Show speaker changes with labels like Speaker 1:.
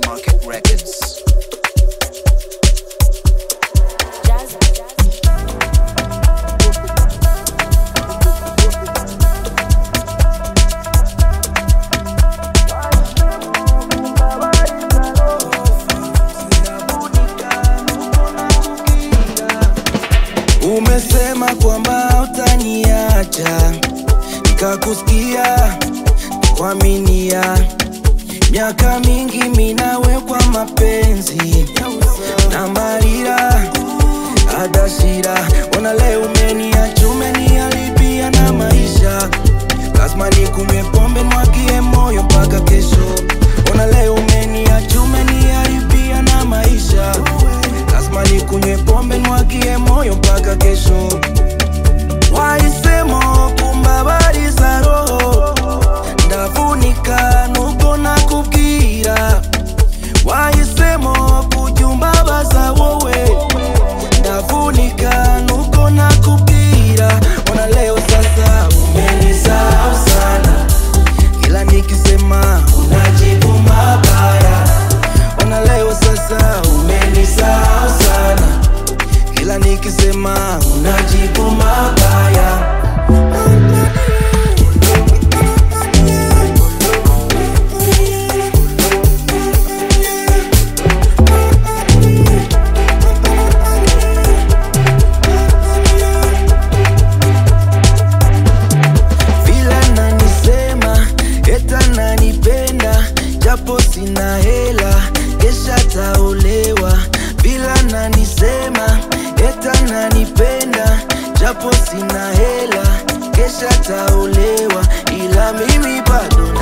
Speaker 1: Market Records.
Speaker 2: Umesema kwamba utaniacha, nikakusikia kuaminia. Miaka mingi minawe kwa mapenzi na marira adashira, ona leo umeniacha, umeniharibia na maisha. Lazima nikunywe pombe mwagie moyo mpaka kesho. Ona leo umeniacha, umeniharibia na maisha. Lazima nikunywe pombe mwagie moyo mpaka kesho. Wahisemo kumbabariza roho ndavunika nuko nakubwira wahisemo kujumbabaza wowe ndavunika nuko nakubwira ona leo sasa umenisahau sana kila nikisema unajibu mabaya ona leo sasa umenisahau sana kila nikisema unajibu mabaya vile nanisema eta nanipenda japo sina hela kesha taolewa vila nanisema eta nanipenda japo sina hela kesha taolewa ila mimi bado